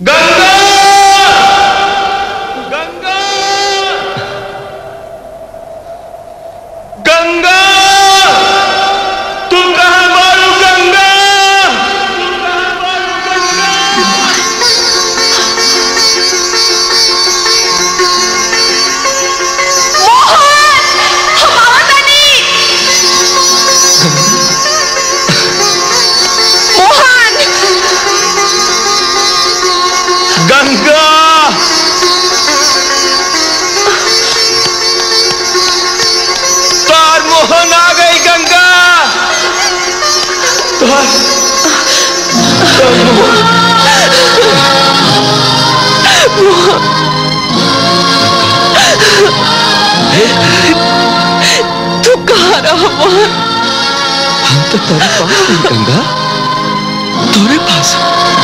गंगा गंगा गंगा तू कहां मारू गंगा तू कहां मारू गंगा गंगा तार मोहन आ गई गंगा तार तार मोहन तू कहाँ रहा मोहन हम तो तेरे पास नहीं गंगा तेरे पास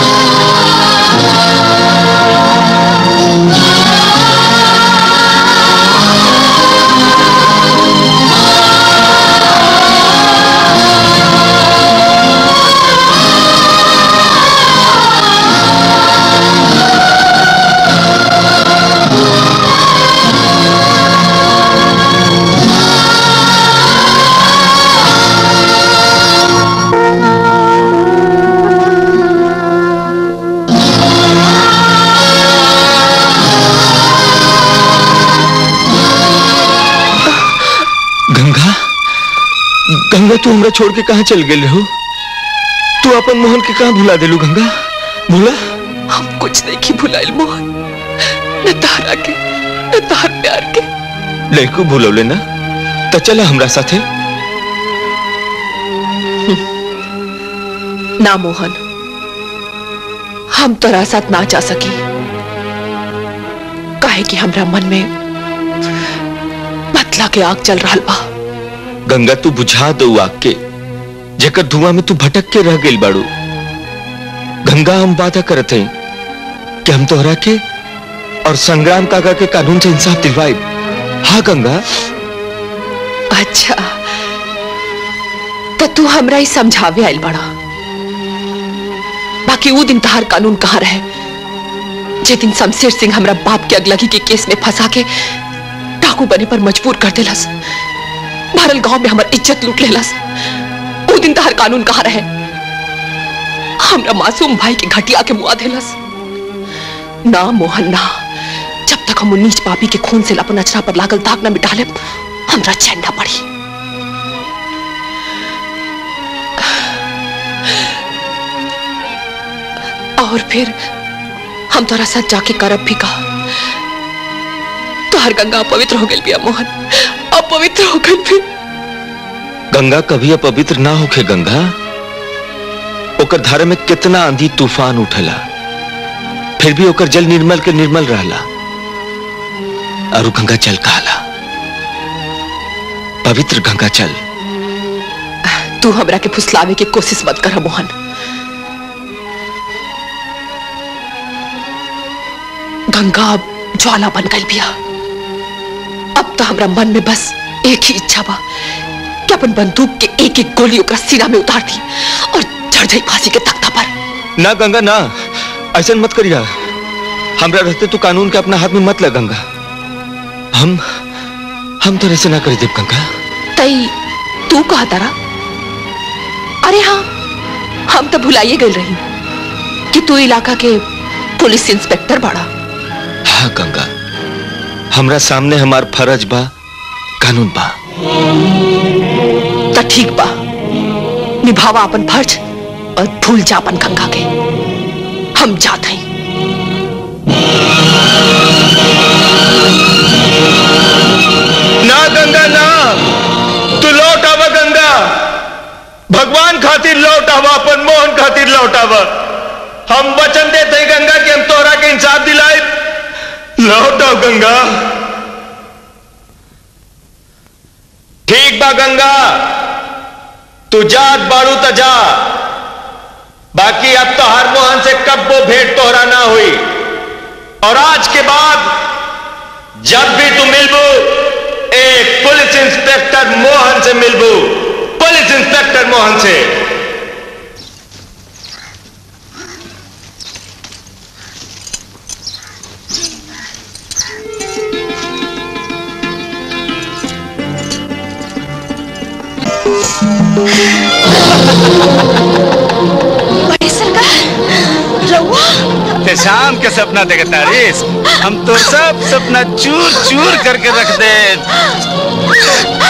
गंगा गंगा तू हमरा छोड़ के कहाँ चल गए हो तू अपन मोहन के कहाँ भुला देलू गंगा भूला हम कुछ नहीं की भुलाइल मोहन न तारा के न तार प्यार के लड़को भूलौले ना तो चला हमरा साथे ना मोहन हम तोरा साथ ना जा सकी काहे कि हमरा मन में मतला के आग चल रहा बा गंगा तू बुझा दो आग के जेकर धुआं में तू भटक के रह गई बाड़ू गंगा हम वादा करत हैं कि हम तोहरा के और संग्राम काका के कानून से इंसाफ दिलवाए हाँ गंगा अच्छा तो तू हमरा ही समझावे आइल बड़ा बाकी वो दिन तहार कानून कहाँ रहे जे दिन शमशेर सिंह हमरा बाप के अगलगी के केस में फंसा के डाकू बने पर मजबूर कर देलस भरल गांव में हमर इज्जत लूट लेलस वो दिन तहार कानून कहाँ रहे हमरा मासूम भाई के घटिया के मुआ देलस ना मोहन ना जब तक हम नीच पापी के खून से अपन अचरा पर लागल दाग न मिटा ले हमरा चैन ना पड़ी और फिर हम तोरा साथ जाके करब भी कहा तोहर गंगा अपवित्र हो गई बिया मोहन अपवित्र हो गई भी गंगा कभी अपवित्र ना होखे गंगा ओकर धारा में कितना आंधी तूफान उठला फिर भी ओकर जल निर्मल के निर्मल रहला और उ गंगा जल कहला पवित्र गंगा जल तू हमरा के फुसलावे की कोशिश मत कर मोहन गंगा अब ज्वाला बन गई बिया अब तो हमरा मन में बस एक ही इच्छा बा कि अपन बंदूक के एक एक गोली ओकरा सीना में उतार दी और चढ़ जाई फांसी के तख्ता पर ना गंगा ना ऐसा मत करिया हमरा रहते तू कानून के अपना हाथ में मत लग गंगा हम हम तो ऐसे ना करी देव गंगा तई तू कहा तारा अरे हाँ हम तो भुलाइए गए रही कि तू इलाका के पुलिस इंस्पेक्टर बड़ा हाँ गंगा हमरा सामने हमार फर्ज बा कानून बा तो ठीक बा निभावा अपन फर्ज और भूल जा अपन गंगा के हम जात हैं ना गंगा ना तू लौट आवा गंगा भगवान खातिर लौट आवा अपन मोहन खातिर लौट आवा हम वचन देते हैं गंगा कि हम तोहरा के इंसाफ दिलाए लौट आओ गंगा ठीक बा गंगा तू जात बाड़ू त जा बाकी अब तो हर मोहन से कब वो भेंट तोहरा ना हुई और आज के बाद जब भी तू मिलबू एक पुलिस इंस्पेक्टर मोहन से मिलबू पुलिस इंस्पेक्टर मोहन से बड़े सरकार रहुआ ते शाम के सपना देखता रिस हम तो सब सपना चूर चूर करके रख दे